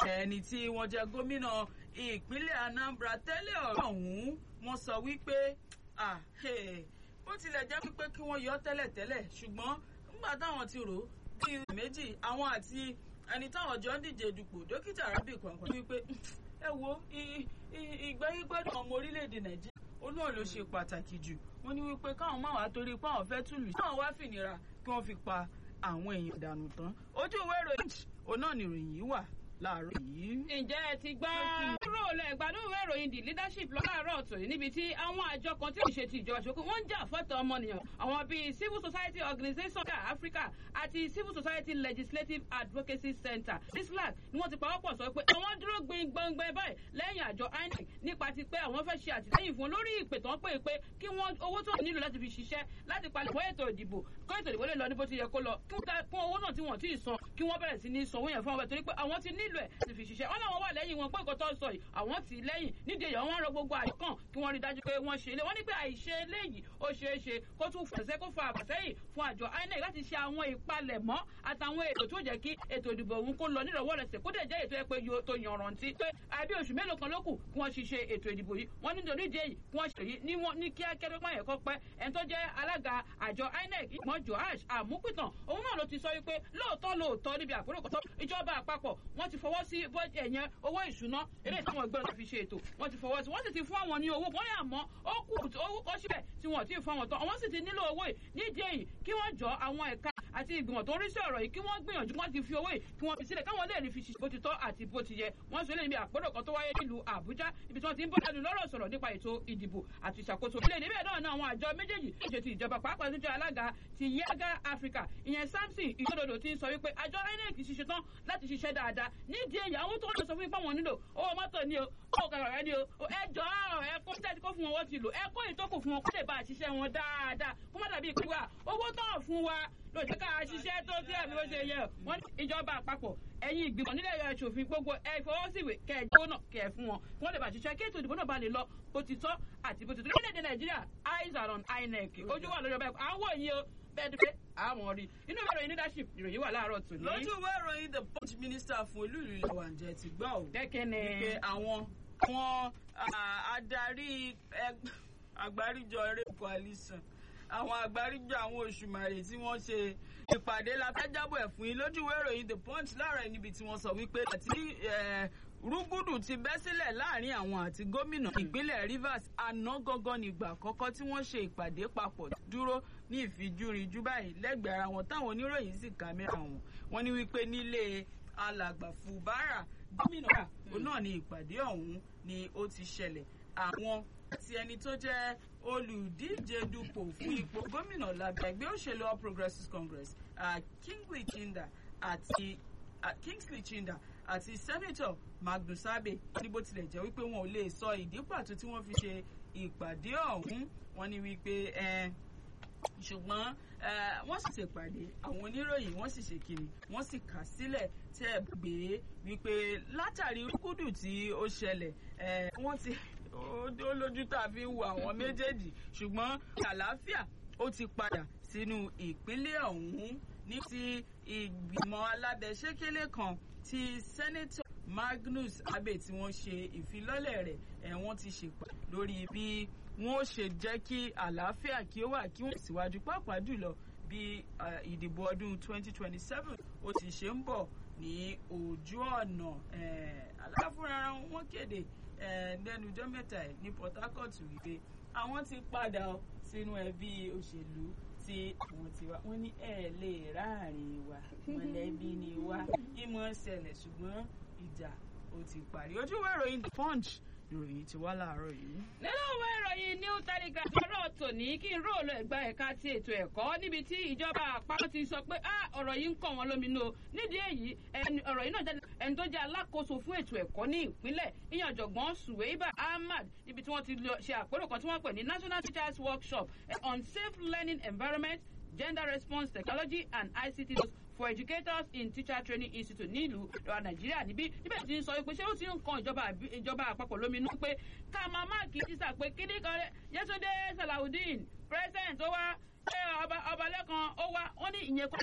ẹni tí wọ́n jẹ́ gómìnà ìpínlẹ̀ Anambra tẹ́lẹ̀ ọ̀hún wọ́n sọ wípé bó tilẹ̀ jẹ́ wípé kí wọ́n yọ tẹ́lẹ̀ tẹ́lẹ̀ ṣùgbọ́n nígbà táwọn ti rò bí méjì àwọn àti ẹni táwọn jọ ń díje dupò dókítà rábì kọ̀ọ̀kan wípé ẹ wo ìgbáyégbádùn ọmọ orílẹ̀-èdè Nàìjíríà ó náà ló ṣe pàtàkì jù wọ́n ní wípé káwọn máa wá torí pé àwọn fẹ́ túlù káwọn wá fìnira kí wọ́n fi pa àwọn èèyàn dànù tán ojú ìwé ìròyìn òun náà nìròyìn yìí wà láàárọ̀ yìí. ǹjẹ́ ẹ ti gbọ́ kúrò lẹ́gbàdún ìwé ìròyìn the leadership lọ láàárọ̀ ọ̀tọ̀ yìí níbi tí àwọn àjọ kan tí kò ṣe ti ìjọba ṣòkò wọ́n ń jà fọ́tọ̀ ọmọnìyàn àwọn bíi civil society organisation Africa àti civil society legislative advocacy center CISLAC ni wọ́n ti pawọ́pọ̀ sọ pé àwọn dúró gbin gbọ̀ngbẹ́ báyìí lẹ́yìn àjọ INEC nípa ti pé àwọn fẹ́ ṣe àtìlẹ́yìn fún lórí ìpè tán pé pé kí wọ́n owó tó nílò láti fi ṣiṣẹ́ láti palẹ̀ fún ètò ìdìbò kó ètò ìdìbò lè lọ ní bó ti yẹ kó lọ kí wọ́n fún owó náà tí wọ́n ti san kí wọ́n bẹ̀rẹ̀ sí ní sanwó yẹn fún ọbẹ̀ torí pé àwọn ti nílò ẹ̀ láti fi ṣiṣẹ́ wọn làwọn wà lẹ́yìn wọn pé nǹkan tó ń sọ yìí àwọn tì í lẹ́yìn nídìí èèyàn wọn rọ gbogbo àyọkàn kí wọ́n rí dájú pé wọ́n ṣe ilé wọ́n ní pé àìṣe eléyìí ó ṣeé ṣe kó tún fẹsẹ̀ kó fa àbàsẹ́yìn fún àjọ INEC láti ṣe àwọn ìpalẹ̀mọ́ àtàwọn ètò tó jẹ́ kí ètò ìdìbò òun kó lọ nírọ̀wọ́ rẹsẹ̀ kó dẹ̀ jẹ́ ètò ẹ pé yóò tó yanrantí pé àbí oṣù mélòó kan ló kù kí wọ́n ṣiṣẹ́ ètò ìdìbò yìí wọ́n ní nítorí ìdí èyí kí wọ́n ṣe yìí ní wọ́n ní kíákẹ́ tó pààyàn kọ́ pẹ́ ẹni tó jẹ́ alága àjọ INEC ìgbọ́n Joash Àmúpìtàn òun náà ló ti sọ wípé lóòótọ́ lóòótọ́ níbi àpérò kọ́tọ́ ìjọba àpapọ̀ wọ́n ti fọwọ́ sí ẹ̀yẹn owó ìṣúná eré ìtàwọn ẹgbẹ́ náà fi ṣe ètò wọ́n ti fọwọ́ sí wọ́n sì ti fún àwọn ní owó wọ́n ní àmọ́ ó kù owó kọ́ síbẹ̀ tí wọ́n ti fún àwọn tán wọ́n sì ti nílò owó yìí nídìí èyí kí wọ́n jọ àwọn ẹ̀ka àti ìgbìmọ̀ tó ń rí sí ọ̀rọ̀ yìí kí wọ́n gbìyànjú wọ́n ti fi owó yìí kí wọ́n fi sílẹ̀ káwọn lè rí fi ṣiṣẹ́ bó ti tọ́ àti bó ti yẹ wọ́n sọ eléyìí bí àpérò kan tó wáyé nílùú Àbújá ibi tí wọ́n ti ń bọ́ ẹnu lọ́rọ̀ sọ̀rọ̀ nípa ètò ìdìbò àti ìṣàkóso ilé níbẹ̀ náà náà àwọn àjọ méjèèjì ṣe ti ìjọba pàápàá tó jẹ́ alága ti Yaga Africa ìyẹn Samson ìjọdọdọ ti ń sọ wípé àjọ INEC ṣiṣẹ́ tán láti ṣiṣẹ́ dáadáa nídìí èyí àwọn tó ń sọ fún ipá wọn nílò owó mọ́tò ni o owó kàkàrà ni o ẹ jọ ẹ kó tẹ́tí kó fún wọn wọ́n ti lò ẹ kó ìtókù fún wọn kó lè bá àṣìṣe wọn dáadáa kó má dàbí ìpínwà owó tán fún wa ló jẹ́ ká ṣiṣẹ́ tó tí àmì ó ṣe yẹ wọ́n ní ìjọba àpapọ̀ ẹ̀yin ìgbìmọ̀ nílẹ̀ ìṣòfin gbogbo ẹ fọwọ́síwè kẹjọ náà kẹ fún wọn wọ́n lè bá ṣiṣẹ́ kí ètò ìdìbò náà bá lè lọ bó ti tọ́ àti bó ti tọ́ lórílẹ̀‐èdè Nàìjíríà eyes are on INEC ojú wà lórí ọba ẹ̀kọ́ àwọn yìí o bẹ́ẹ̀ ni pé àwọn rí inú ìwé ìròyìn leadership ìròyìn wà láàárọ̀ tòní. lójú ìwé ìròyìn the punch minister fún olú ìlú ilẹ̀ wàǹjẹ́ ti gbọ́ ò. dẹ́kẹ́ni. wípé àwọn àwọn adarí àgbáríjọ eré coalition àwọn àgbáríjọ àwọn òṣùmàrè tí wọ́n ṣe ìpàdé la fẹ́ jábọ̀ ẹ̀ fún yín lójú ìwé ìròyìn the punch láàárọ̀ níbi tí wọ́n sọ wípé àti rúgúdù ti bẹ́ sílẹ̀ láàrin àwọn àti gómìnà ìpínlẹ̀ Rivers àná gangan nígbà àkọ́kọ́ tí wọ́n ṣe ìpàdé papọ̀ dúró ní ìfijúrinjú báyìí lẹ́gbẹ̀ẹ́ ara wọn táwọn oníròyìn sì kámẹ́rà wọn wọ́n ní wípé nílé alàgbà Fubara gómìnà òun náà ní ìpàdé ọ̀hún ni ó ti ṣẹlẹ̀ àwọn àti ẹni tó jẹ́ olùdíje dupò fún ipò gómìnà lábẹ́ ẹgbẹ́ òṣèlú All Progressives Congress Kingsley Chinda àti Kingsley Chinda àti sẹ́nẹ́tọ̀ Magnus Abe ní bó tilẹ̀ jẹ́ wípé wọn ò lè sọ ìdí pàtó tí wọ́n fi ṣe ìpàdé ọ̀hún wọ́n ní wípé ṣùgbọ́n wọ́n sì ṣèpàdé àwọn oníròyìn wọ́n sì ṣe kiri wọ́n sì kà sílẹ̀ tẹ́ gbé wípé látàrí rúkúdù tí ó ṣẹlẹ̀ wọ́n ti ó lójú tá a fi ń wo àwọn méjèèjì ṣùgbọ́n àlàáfíà ó ti padà sínú ìpínlẹ̀ ọ̀hún ní ti ìgbìmọ̀ alábẹ́sẹ́kẹ́lé kan ti sẹ́nẹ́tọ̀ Magnus Abe tí wọ́n ṣe ìfilọ́lẹ̀ rẹ̀ ẹ̀ wọ́n ti ṣèpà lórí bí wọ́n ó ṣe jẹ́ kí àlàáfíà kí ó wà kí wọ́n síwájú pàápàá jùlọ bí ìdìbò ọdún 2027 ó ti ṣe ń bọ̀ ní ojú ọ̀nà aláfúnra wọn kéde lẹ́nu ọjọ́ mẹ́ta ẹ̀ ní Port Harcourt wípé àwọn ti padà sínú ẹbí òṣèlú tí àwọn ti wá wọ́n ní ẹ̀ lè ráàrin wa mọ̀lẹ́bí ni wá ìmọ̀ ṣẹlẹ̀ ṣùgbọ́n ìjà ó ti parí ojú ìwé ìròyìn The Punch ìròyìn ti wá láàárọ̀ yìí. nínú ìwé ìròyìn New Telegraph ọ̀rọ̀ tòní kí n róòlù ẹ̀gbá ẹ̀ka ti ètò ẹ̀kọ́ níbi tí ìjọba àpapọ̀ ti sọ pé ọ̀rọ̀ yìí ń kàn wọ́n lóminú o nídìí èyí ọ̀rọ̀ yìí náà jáde ẹni tó jẹ́ alákòóso fún ètò ẹ̀kọ́ ní ìpínlẹ̀ ìyẹn ọ̀jọ̀gbọ́n Suweiba Ahmad níbi tí wọ́n ti ṣe àpérò kan tí wọ́n pè ní National Teachers Workshop on Safe Learning Environment Gender Response Technology and ICT for educators in teacher training institute nílùú ìwà nàìjíríà níbí níbẹ̀ tí ń sọ pé ṣé ó ti ń kan ìjọba àpapọ̀ lóminú pé ká máa máàkì tíṣà pé kíní kan Yétúndé Salawudeen president ó wá ọba ọba lẹ́kan ó wá wọ́n ní ìyẹn kọ́